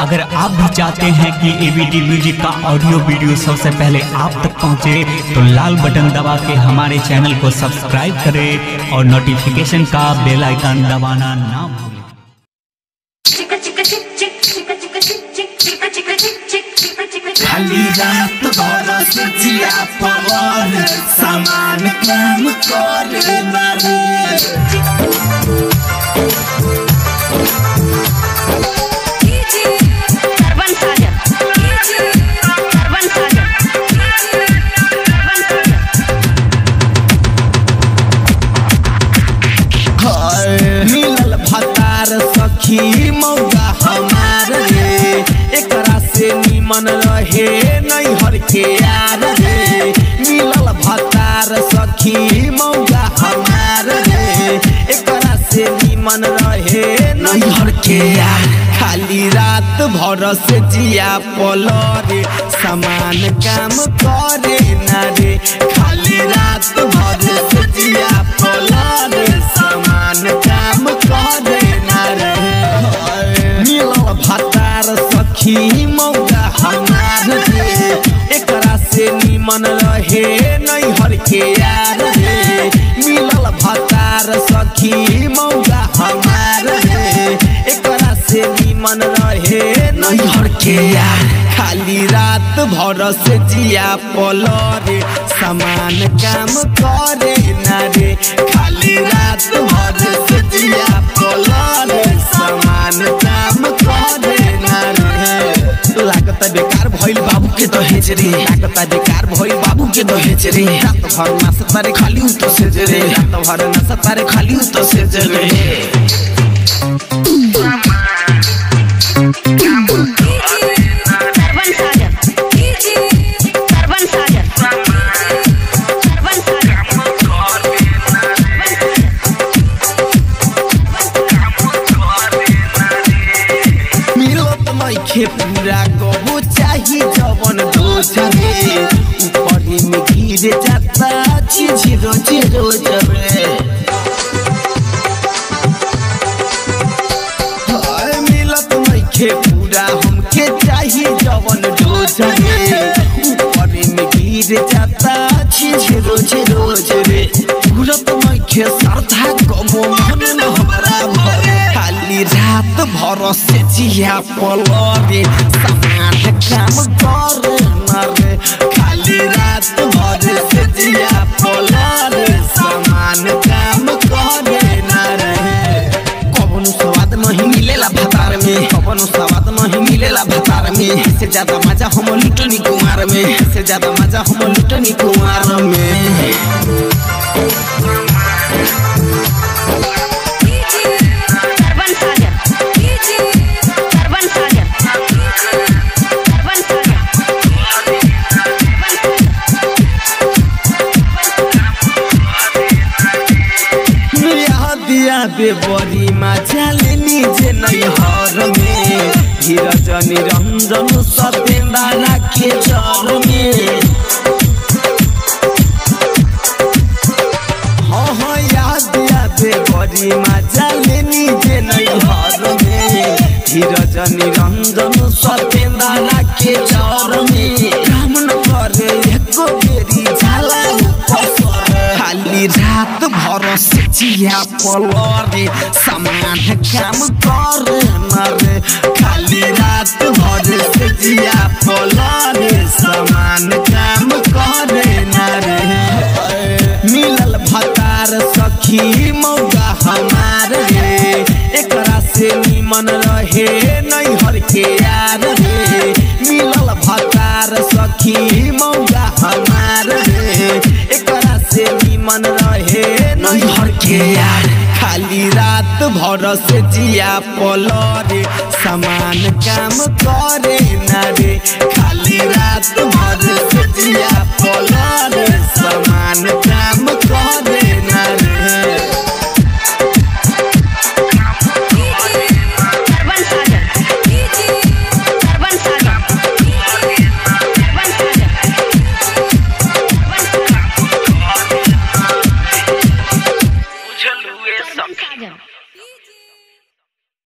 अगर आप भी चाहते हैं कि एबीटी म्यूजिक का ऑडियो वीडियो सबसे पहले आप तक पहुंचे तो लाल बटन दबा के हमारे चैनल को सब्सक्राइब करें और नोटिफिकेशन का बेल आइकन दबाना ना भूलें Chicka chicka chick chick chicka chicka chick chick chicka chicka chick chick chicka chicka chick खाली रात बरस जिया पवन समान काम करे नारी Karban Sagar Karban Sagar Karban Sagar मिलल भतार सखी मौका हमार रे एकरा से निमन रहे नैहर के यार रे मिलल भतार सखी मौका हमार रे एकरा से निमन रहे नैहर के यार खाली रात भर से जिया पलरे समान काम करे ना रे खाली रात भर से जिया पलरे समान काम करे ना रे मिलल भतार सखी मौका हमार रे एकरा से निमन रहे नैहर के यार रे मिलल भतार सखी मौका हमार रे एकरा से निमन रहे नैहर के यार खाली रात भर से जिया पलरे समान काम करे ना रे खाली रात भर से जिया पलरे समान काम करे ना रे लागत बेकार भइल बाबू के दहेज रे लागत बेकार भइल बाबू के दहेज रे रात भर नाच तारे खाली उ तो सेज रे रात भर नाच तारे खाली उ तो सेज रे Karban Sagar Karban Sagar Karban Sagar मिलत नइखे पूरा कबो चाही जवन दोसरे ऊपरी में गिर जाता छिझिरो छिरो जबरे हाय मिलत नइखे पूरा हमके चाही जवन दोसरे ऊपरी में गिर जाता छिझिरो छिरो जबरे पूरत नइखे सरधा कबो मन न हमरा भरे खाली रात भर से जिया पलरे समान काम करे नरे खाली रात भर से जिया पलरे समान काम करे नरे कबनो स्वाद नहीं मिलेला भतार में कबनो स्वाद नहीं मिलेला भतार में से ज्यादा मजा हम लुटनी कुमार में से ज्यादा मजा हम लुटनी कुमार में Karban Sagar Karban Sagar Karban Sagar दिया बेबरी मजा लेनी जे नैहर में धीरज निरंजन सतेंदा राखे चर में हाँ हाँ याद याद बड़ी मजा लेनी जे नैहर में धीरज निरंजन सतेंदा राखे चर में काम न करे एको बेरी झाला पसर खाली रात भर से जिया पलरे समान काम करे नरे खाली रात भर से जिया पलरे समान काम करे नरे मिलल भतार सखी मौका हमार रे एकरा से निमन रहे नैहर के यार रे मिलल भतार सखी मौका हमार रे एकरा से निमन रहे नैहर के यार खाली रात भर से जिया पलरे समान काम करे